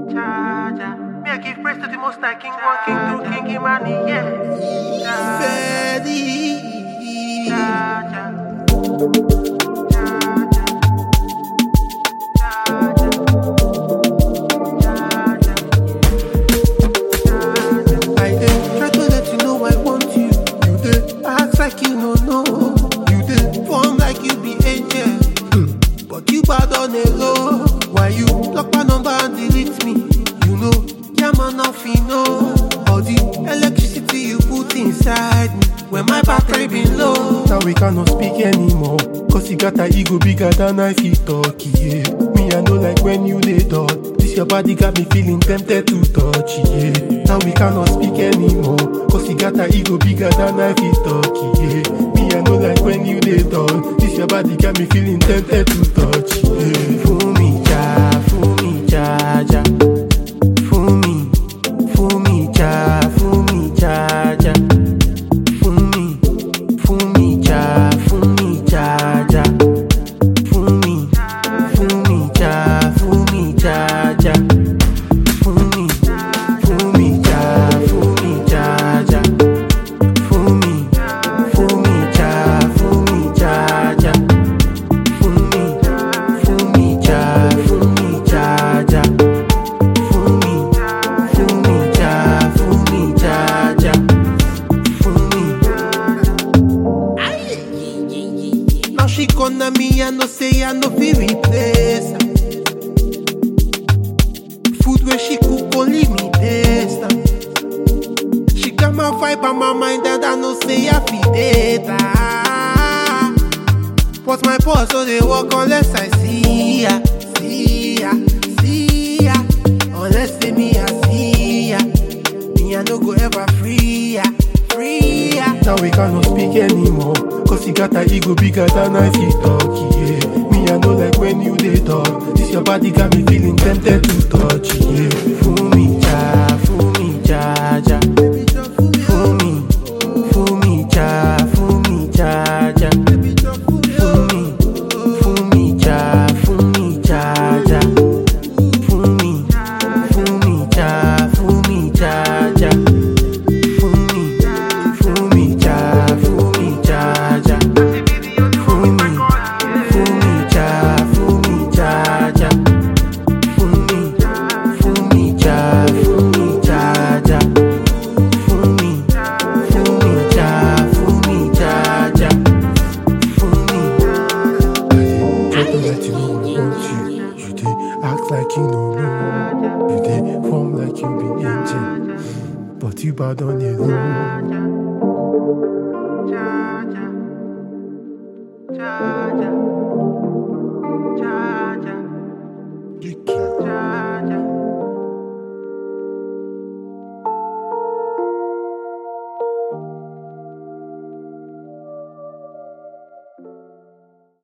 Jaja. Me, I give praise to the most high King One, King Two, King Imani, yeah. Fedi. Jaja. Jaja. Jaja. Jaja. I dey try to let you know I want you. You dey act like you no know. You dey form like you be angel. Hmm. But you bad on a low. Why you block my number and delete me? You know, yeah man, nothing know. All the electricity you put inside me. When my battery been low. Now we cannot speak anymore. Cause you got a ego bigger than I feel talk, yeah. Me, I know like when you lay dot. This your body got me feeling tempted to touch, yeah. Now we cannot speak anymore. Cause you got a ego bigger than I feel talk, yeah. Me, I know like when you lay dot. This your body got me feeling tempted to touch, yeah. Fool me, ja, fool me, ja, ja. Fool me, fool me, ja, fool me, ja, ja. Fool me, fool me, ja, fool me, ja, ja. Fool me, fool me, ja, fool me, ja, ja. Fool me, fool me, ja, fool me, ja, ja. Fool me, fool me, ja, fool me, ja, ja. Fool me, fool me, ja, fool me, ja, ja. Fool me, fool me, ja, fool me, ja, ja. Fool me. Now she gonna me, I no say I no fit replace her. Food where she cook only me taste am. She got my vibe and my mind and I no say I fit date her. But my pulse so they walk unless I see ya, see ya, see ya. Unless say me I see ya, me I no go ever free ya, free ya. Now we cannot speak anymore, cause you got a ego bigger than I feel talk, yeah. Me I know like when you dey talk, this your body got me feeling tempted to touch, yeah. Fool me, ja, fool me, ja, ja. Fool me, fool me, ja, fool me, ja, ja. Fool me, fool me, ja, fool me, ja, ja. Fool me, fool me, ja, fool me, ja, ja. Fool me, fool me, ja, fool me, ja, ja. Fool me, fool me, ja, fool me, ja, ja. Fool me, fool me, ja, fool me, ja, ja. Fool me, fool me, ja, fool me, ja, ja. Fool me. Try to let you know I want you. You dey act like you no know. You dey form like you be angel, but you bad on your own.